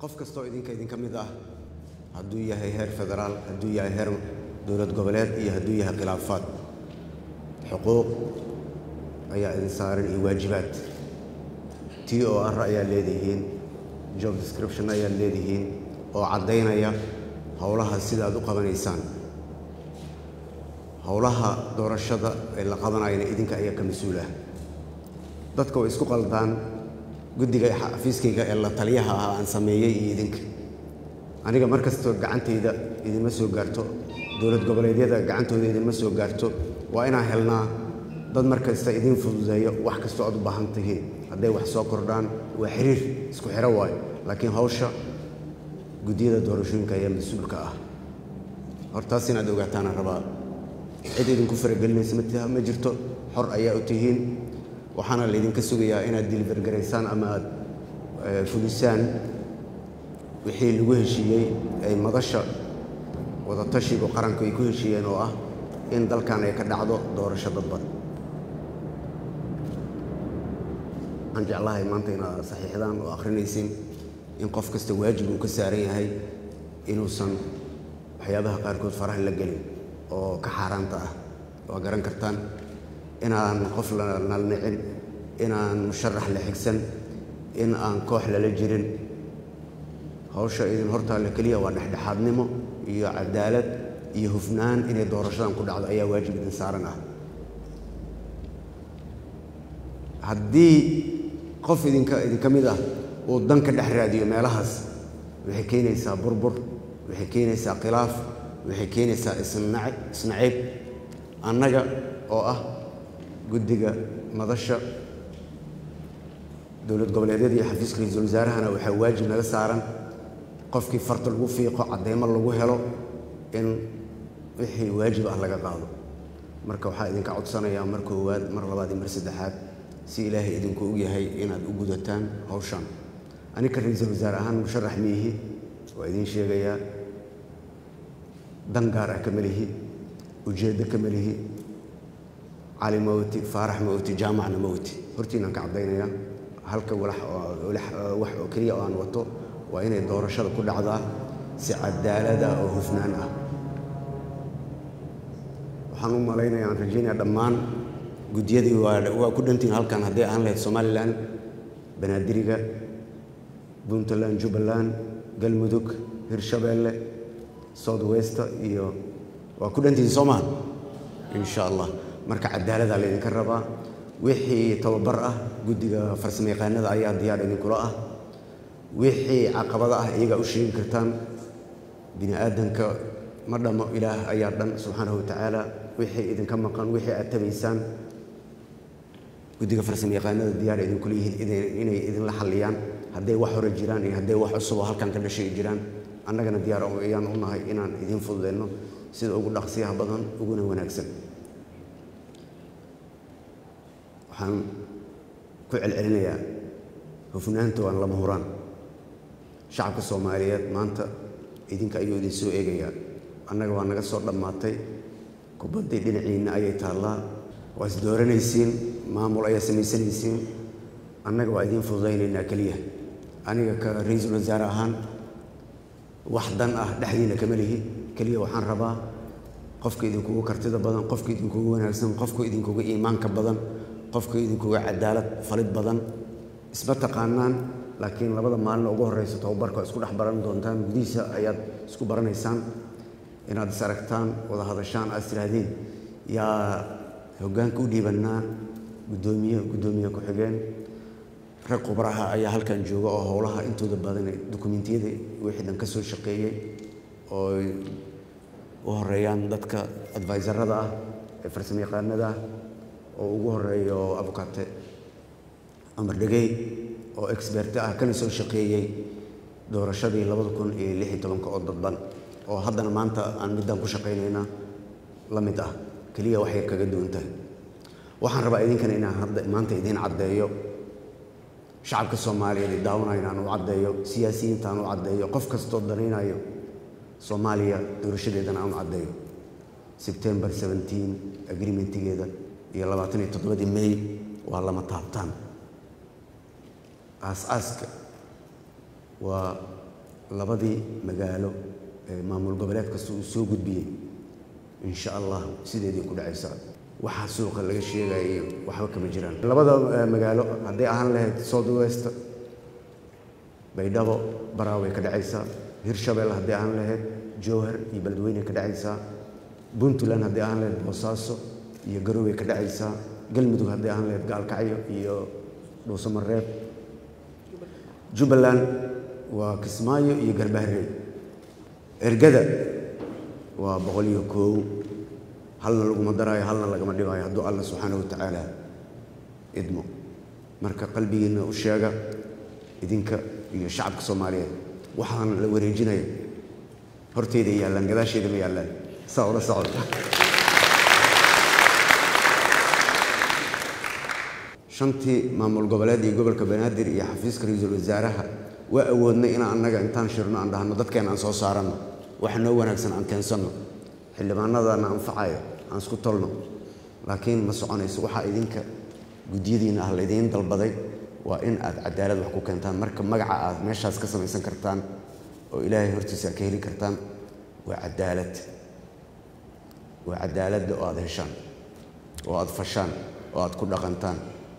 qof kastoo idinka idinka mid ah hadduu yahay heer federaal hadduu yahay heer dowlad goboleed iyo hadduu yahay khilaafaad xuquuq ayaa idin saaran iyo waajibaad t o r ayaa leedihiin job description ayaa leedihiin oo caddaynaya howlaha sida aad u qabanaysaan howlaha doorashada ee la qabanayana idinka ayaa ka mas-uul ah dadka way isku qaldaan guddiga xafiiskayga ee la taliyaha ah aan sameeyey iyo idinka aniga mar kastoo gacantayda idinma soo gaarto dowlad goboleedyada gacantooda idinma soo gaarto waa inaan helnaa dad mar kasta idin fududeeyo wax kastoo aad u baahan tihiin hadday wax soo kordhaan waa xiriir isku xiro waayo laakiin hawsha guddiyada doorashooyinka ayaa mas-uulka ah hortaas inaad ogaataana rabaa cid idinku faragelinaysa ma jirto xor ayaa u tihiin waxaana laydinka sugayaa inaad dilivergaraysaan ama aad fulisaan wixii lagu heshiiyey ay madasha wadatashigu qaranku ay ku heshiiyeen oo ah in dalkan ay ka dhacdo doorasho dadban waxaan jeclahay maanta inaad saxiixdaan oo akhrinaysin in qof kasta waajib uu ka saaran yahay inuusan waxyaabaha qaarkood faraha la gelin oo ka xaaraanta ah waa garan kartaan inaan qof la nalnicin inaan musharax la xigsan in aan koox lala jirin hawsha idin hortaalla keliya waa dhexdhexaadnimo iyo cadaalad iyo hufnaan inay doorashadan ku dhacdo ayaa waajib idin saaran ah haddii qof idinka idinka mid ah uu dan ka dhex raadiyo meelahaas waxay keenaysaa burbur waxay keenaysaa khilaaf waxay keenaysaa isnac isnaciib annaga oo ah guddiga madasha dowlad goboleedyada iyo xafiiska ra-iisul wasaarahana waxaa waajib naga saaran qofkii farta lagu fiiqo cadeymo lagu helo in wixii waajib ah laga qaado marka waxaa idinka codsanayaa mar koowaad mar labaad iyo mar saddexaad si ilaahay idinku ogyahay inaad u gudataan hawshan anika ra-iisul wasaare ahaan musharax miihi waa idiin sheegayaa dan gaar ah kama lihi ujeeddo kama lihi cali mawti faarax mawti jaamacna mawti hortiinaan ka caddaynayaa halka walax wax oo keliya oo aan wato waa inay doorashada ku dhacdaa si cadaalad ah oo hufnaan ah waxaan u malaynaya aan rajaynaya dhammaan guddiyadii waa ku dhantiin halkan hadday ahaan lahayd somalilan banaadiriga puntland jubbaland galmudug hirshabeelle south westa iyo waa ku dhantihin soo maha insha allah marka cadaaladaa laydinka rabaa wixii tababar ah guddiga farsamo yaqaanada ayaa diyaar idinkula ah wixii caqabado ah iyagaa u sheegi kartaan bini aadanka ma dhammo ilaah ayaa dhan subxaanahu wa tacaala wixii idinka maqan wixii aad tabaysaan guddiga farsamo yaqaanada diyaar idinkula yihiin inay idinla xalliyaan hadday wax hore jiraan iyo hadday wax cusuboo halkan ka dhashay jiraan annagana diyaar ayaan u nahay inaan idiin fududeyno sida ugu dhaqsiyaha badan uguna wanaagsan waxaan ku celcelinayaa hufnaanta waan lama huraan shacabka soomaaliyeed maanta idinka ayuu idin soo eegayaa annaga waa naga soo dhammaatay kubaddii dhinaciinna ayay taallaa waa is dooranaysiin maamul ayaa samaysanaysiin annaga waa idiin fududaynaynaa keliya aniga ka ra-iisul wasaare ahaan wax dan ah dhexdiina kama lihi keliya waxaan rabaa qofka idinkugu kartida badan qofka idinkugu wanaagsan qofka idinkuga iimaanka badan qofka idinkuga cadaalad falid badan isma taqaanaan laakiin labada maalin ugu horeysa tababarka isku dhex baran doontaan gudihiisa ayaad isku baranaysaan inaad is aragtaan wada hadashaan aad istihaahdeen yaa hoggaanka u dhiibannaa guddoomiye guddoomiye ku-xigeen rag khubraha ayaa halkan jooga oo howlaha intooda badan dukumentiyada wixii dhan ka soo shaqeeyey oo u horeeyaan dadka adviserada ah ee farsamo yaqaanada ah oo ugu horeeyo abukate amar dhegey oo expert ah kana soo shaqeeyey doorashadii labada kun iyo lix iyo tobanka oo dadban oo haddana maanta aan middaan ku shaqaynayna la mid ah keliya wax yar kaga duwan tahay waxaan rabaa idinkana inaan hadda maanta idiin caddeeyo shacabka soomaaliyeed daawanayo inaan u caddeeyo siyaasiyiinta aan u caddeeyo qof kastoo danaynayo soomaaliya doorashadeedana aan u caddeeyo sebtembar 17 agreementigeeda iyo labaatan iyo toddobadii may waa lama taabtaan aas-aaska waa labadii magaalo ee maamul goboleed kasta uu soo gudbiyey insha allah sideedii ku dhacaysaa waxaa suuqa laga sheegayo waxba kama jiraan labada magaalo hadday ahaan lahayd south west baydhabo baraaway ka dhacaysaa hirshabelle hadday ahaan lahayd jowhar iyo beledweyne ka dhacaysaa puntland hadday ahaan lahayd boosaaso iyo garowe ka dhacaysaa galmudug hadday ahaan lahayd gaalkacyo iyo dhuusamareeb jubbaland waa kismaayo iyo garbaharey ergada waa boqol iyo koow halna laguma daraayo halna lagama dhibaayo hadduu alla subxaana wa tacaala idmo marka qalbigiinna u sheega idinka iyo shacabka soomaaliyeed waxaan la wareejinaya horteyda yaallaan gadaasheeda ma yaallaan saa ula socda shantii maamul goboleed iyo gobolka banaadir iyo xafiiska ra-iisul wasaaraha waa awoodnay inaan annaga intaan shirno aan dhahno dadkeena aan soo saaranno waxa noo wanaagsan aan keensanno xildhibaanadana anfacaya aan isku tolno laakiin ma soconayso waxaa idinka guddiyadiina ah laydiin dalbaday waa in aad cadaalad wax ku keentaan marka magaca aad meeshaas ka samaysan kartaan oo ilaahay hortiisa aad ka heli kartaan waa cadaalad waa cadaaladda oo aad heshaan oo aad fashaan oo aad ku dhaqantaan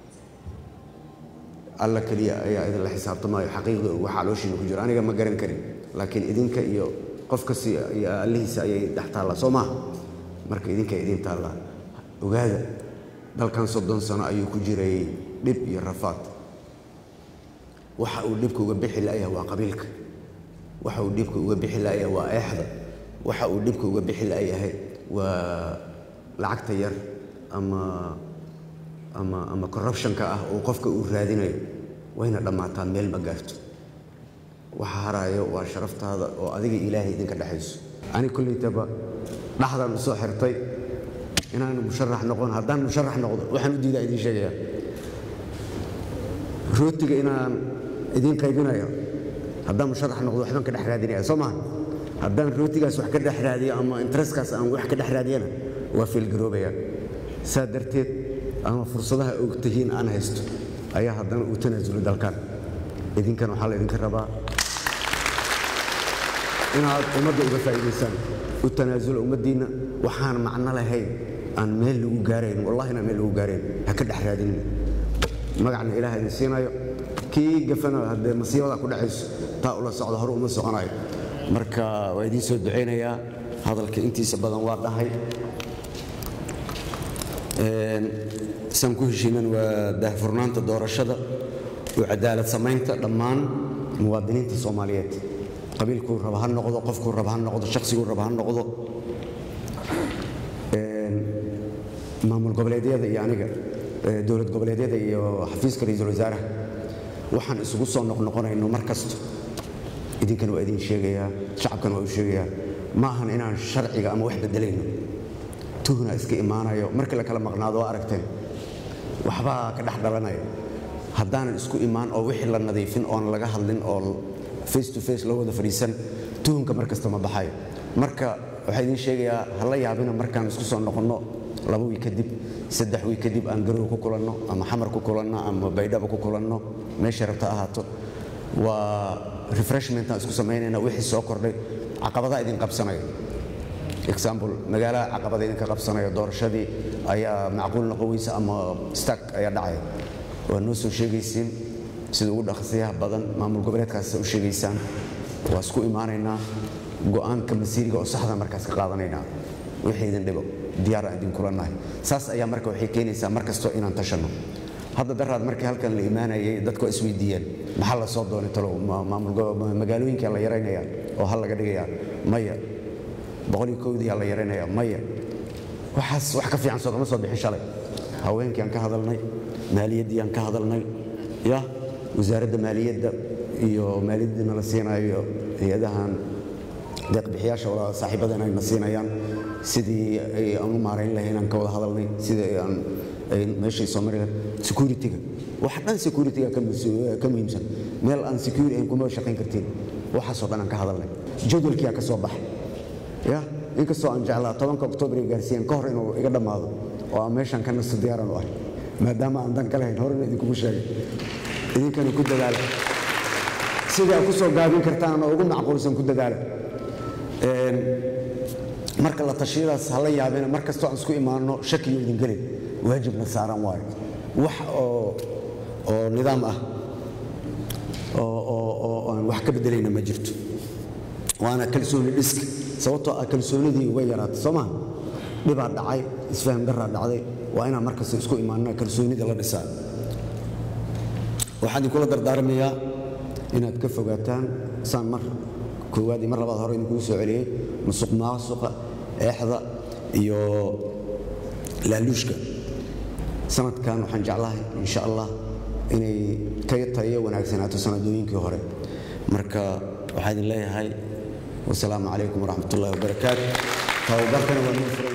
alla keliya ayaa idinla xisaabtamaayo xaqiiqda waxa calooshiina ku jiro aniga ma garan karin laakiin idinka iyo qof kasta iyo allihiisa ayay dhex taallaa soo maaha marka idinka idiin taallaa ogaada dalkan soddon sano ayuu ku jiray dhib iyo rafaad waxa uu dhibka uga bixi la'yahay waa qabiilka waxa uu dhibka uga bixi la'yahay waa eexda waxa uu dhibka uga bixi la'yahay waa lacagta yar ama ama ama corruptionka ah oo qofka uu raadinayo wayna dhammaataa meel ma gaarto waxa haraayo waa sharaftaada oo adiga ilaahay idinka dhexayso ani kollaytaba dhaxdaan usoo xirtay inaan musharax noqon haddaan musharax noqdo waxaan u diidaa idiin sheegayaa rootiga inaan idiin qaybinayo haddaan musharax noqdo waxbaan ka dhex raadinaya soo maha haddaan rootigaas wax ka dhex raadiyo ama intereskaas aan wax ka dhex raadiyana waa fiilgaroobaya saa darteed ama fursadaha ogtihiin aan haysto ayaa haddana uu tanaasulay dalkan idinkan waxaa la idinka rabaa inaad ummadda uga faa'iidaysaan u tanaasula ummaddiinna waxaan macno lahayn aan meel lagu gaarayn wallahi inaan meel lagu gaarayn ha ka dhex raadinina magacna ilaah idin siinayo kii gafana haddee masiibada ku dhacayso taa ula socda hore uma soconayo marka waa idiin soo ducaynayaa hadalka intiisa badan waa dhahay saan ku heshiinan waa daahfurnaanta doorashada iyo cadaalad samaynta dhammaan muwaadiniinta soomaaliyeed qabiilkuu raba ha noqdo qofkuu raba ha noqdo shaqsiguu raba ha noqdo maamul goboleedyada iyo aniga dowlad goboleedyada iyo xafiiska ra-iisul wasaaraha waxaan isugu soo noqnoqonayno mar kasto idinkana waa idin sheegayaa shacabkana waa u sheegayaa ma ahan inaan sharciga ama wax bedelayno tuhna iska imaanayo markii la kala maqnaado waa aragteen waxbaa ka dhex dhalanaya haddaanan isku imaan oo wixii la nadiifin oon laga hadlin oo face to face loo wada fadhiisan tuhunka mar kasta ma baxayo marka waxaa idiin sheegayaa ha la yaabina markaan isku soo noqonno laba wiig kadib saddex wiig kadib aan garow ku kulanno ama xamar ku kulanno ama baydhaba ku kulanno meesha rabta ahaato waa refreshmentaan isku samaynayna wixii soo kordhay caqabadaa idin qabsanaya example magaalaha caqabada idinka qabsanaya doorashadii ayaa macquul noqon weysa ama stark ayaa dhacaya waa noo soo sheegaysiin sida ugu dhaqsiyaha badan maamul goboleedkaas u sheegaysaan waa isku imaanaynaa go'aanka masiiriga oo saxda markaas ka qaadanaynaa wixii idin dhibo diyaar aan idin kulannahay saas ayaa marka waxay keenaysaa mar kastoo inaan tashanno hadda daraad markii halkan la imaanayay dadku waa isweydiiyeen maxaa la soo doonay talow magaalooyinkaa la yaraynayaa oo hal laga dhigayaa maya boqoliyo kowdiyaa la yaraynayaa maya waxaas wax ka fiican soo kama soo bixin shalay haweenkii aan ka hadalnay maaliyaddii aan ka hadalnay ya wasaaradda maaliyadda iyo maaliyaddii nala siinayo hay-adahan deeqbixiyaasha wala saaxiibadan ayna siinayaan sidii aan u maarayn lahayn aan ka wada hadalnay sidii aan meeshay soo mari lahayd security-ga wax dhan security-ga ka muhiimsan meel aan security ahayn kuma shaqayn kartiin waxaasoo dhan aan ka hadalnay jadwalkiyaa ka soo baxay ya inkastoo aan jeclaa tobanka oktoobar ay gaarsiiyeen ka hor inuu iga dhammaado oo aan meeshan ka nasto diyaaran u ahay maadaama aan dan ka lahayn horena idinkugu sheegay idinkana ku dadaala sidii aad ku soo gaabin kartaan oo ugu macquulsan ku dadaala Een, marka la tashiyadaas hala yaabina mar kastoo aan isku imaanno shakiyo idin gelin waajibna saaran waayo wax oo oo nidaam ah oo oo oo aan wax ka beddelayna ma jirto waana kalsooni dhiska sababtoo ah kalsoonidii uga yaraatay soo maha dhibaa dhacay isfaham daraa dhacday waa inaan markasta isku imaanna kalsoonida la dhisaa waxaan idinkula dardaarmayaa inaad ka fogaataan saan mar koowaad iyo mar labaad hore idinkugu soo celiyey musuq maasuqa eexda iyo laaluushka sanadkan waxaan jeclahay insha allah inay ka tayo wanaagsanaato sanadooyinkii hore marka waxaa idin leeyahay wasalaamu calaykum waraxmat ullahi wabarakaatu tababarkana waa noo furan